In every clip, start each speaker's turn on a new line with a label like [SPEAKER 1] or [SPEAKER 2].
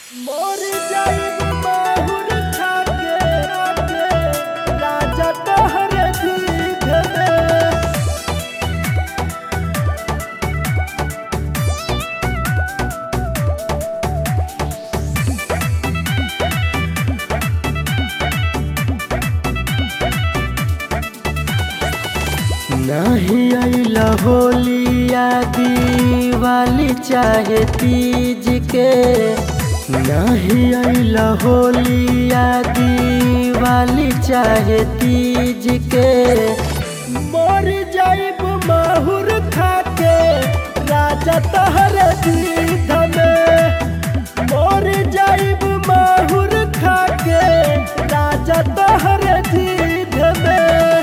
[SPEAKER 1] मोर जाइब माहुर खाके आके राजा तोहरे जीभ में नहीं अइला होलिया दिवाली चाहे तीज के नहीं अइला होलिया दिवाली चाहे तीज के मर जाइब माहुर खाके राजा तहरे दीध में मर जाइब माहुर खाके राजा तहरे दीध में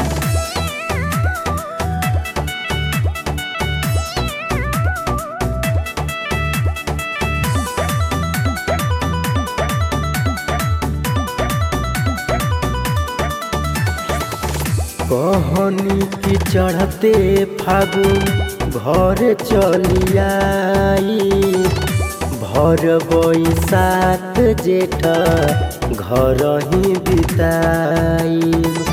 [SPEAKER 1] कहनी की चढ़ते फागुन घर चलियाई भर बैसाख जेठ घर ही बिताई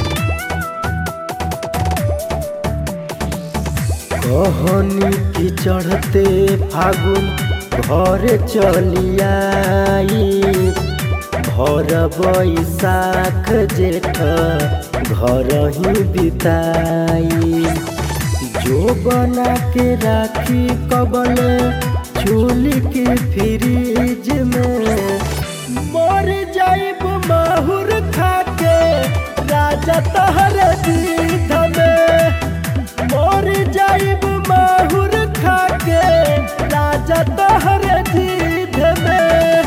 [SPEAKER 1] कहनी की चढ़ते फागुन घर चलियाई भर बैसाख जेठ घर ही बिताई जो बना के राखी कबल चूली के फ्रिज में मर जाइब माहुर खाके राजा तहर दीध में मर जाइब माहुर खाके राजा तहर दीध में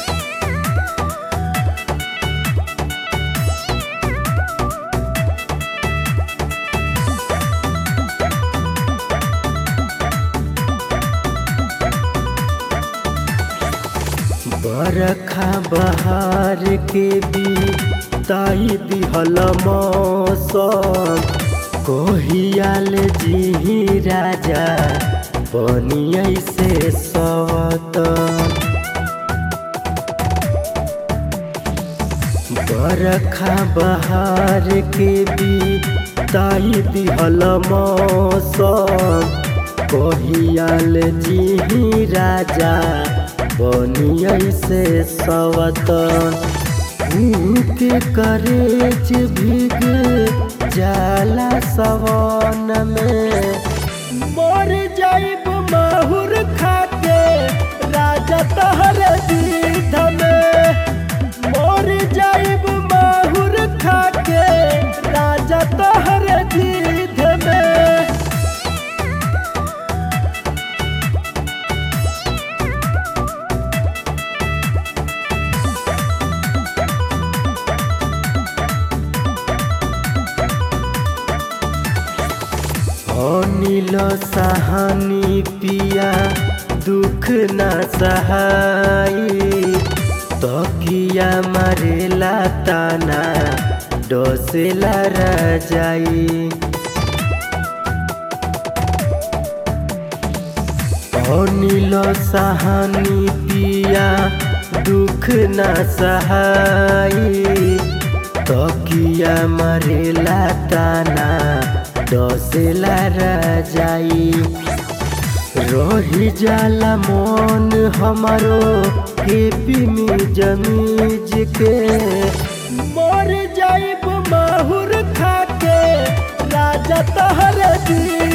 [SPEAKER 1] बरखा बहार के भी ताई दिहल मौसम कोहियाल जी राजा बनियै से सवत बरखा बहार के भी ताई दिहल मौसम कोहियाल जी राजा बनियै से सवतन के करेज भीग जाला सवन में मर जाइब माहुर खाके राजा तहर दीध में मर जाइब माहुर खाके राजा तहर दीध में अनिल सहानी पिया दुख न सहाई तकिया मारेला ताना डसेला राजाई अनिल सहानी पिया दुख न सहाई तकिया मारेला ताना डसेला राजाई रही जाला मन हमारो हेपी में जमीज के मर जाइब माहुर खाके राजा तहर दी